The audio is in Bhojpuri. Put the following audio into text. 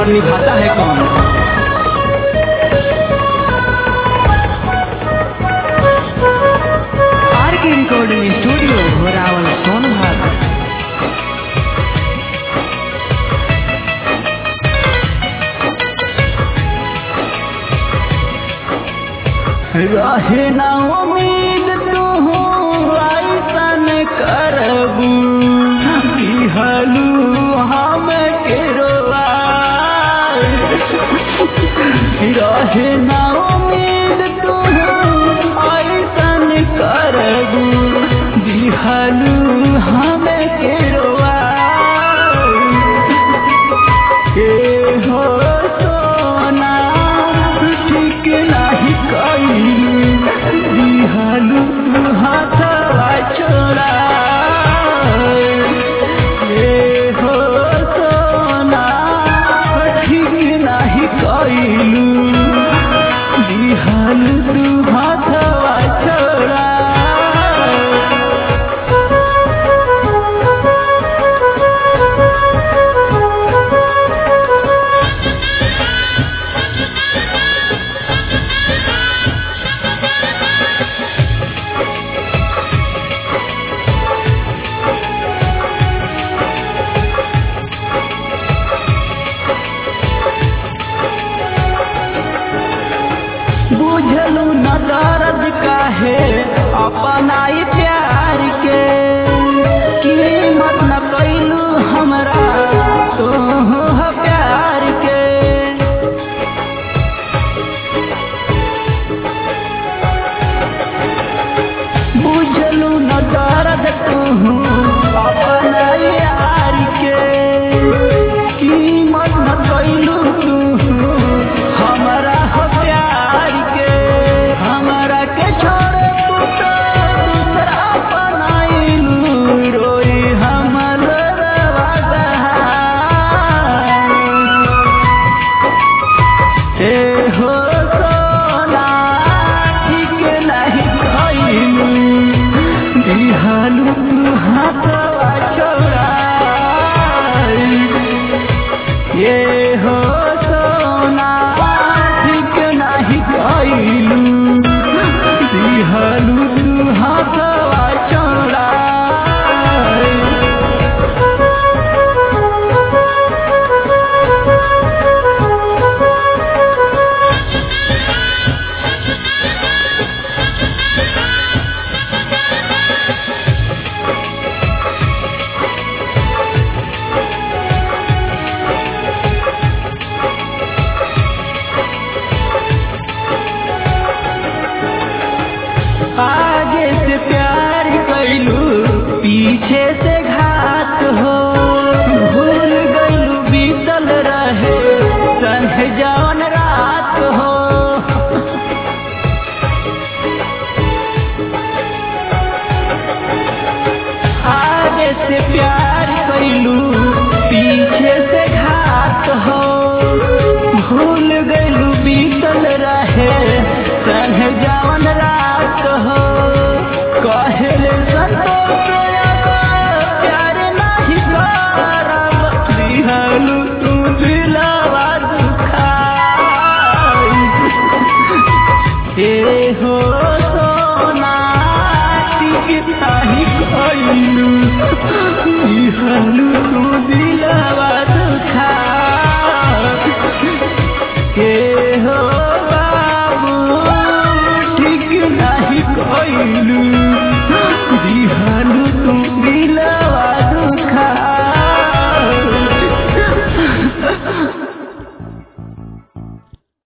निभाता है कौन आर के रिकॉर्डिंग स्टूडियो घोरावल सोनभद्र रहे ना उम्मीद तू ऐसन करबू दिहलू हम के रहे ना उम्मीद तू ऐसन करबू दिहलू हम के ए हो सोना ठीक नाही कइलू दिहलू हाथवा छोड़ा ए हो सोना ठीक नाही कइलू दिहलू हाथवा छोड़ा बुझलू न दर्द काहे अपनाई प्यार के कीमत न कैलू हमरा तो प्यार के बुझलू न दर्द तू अपनाई यार के कीमत न कैलू तू हमरा हो प्यार के हमरा के छोड़ तू तो दूसरा अपनाइलू रोई हमर रवा ए हो सोना ठीक नहीं कइलू दिहलू हाथवा छोड़ा ये हो सोना ठीक नहीं कइलू दिहलू हाथवा छोड़ा आगे से प्यार कैलू पीछे से घात हो भूल गईलू बीतल रहे संग जवन रात हो आगे से प्यार कैलू पीछे से घात हो भूल गईलू बीतल रहे संग जवन रात हो कहले संतोष प्यार नहीं करब दिहलू तू दिलवा दुखाई ए हो सोना टिकता ही कइलू दिहलू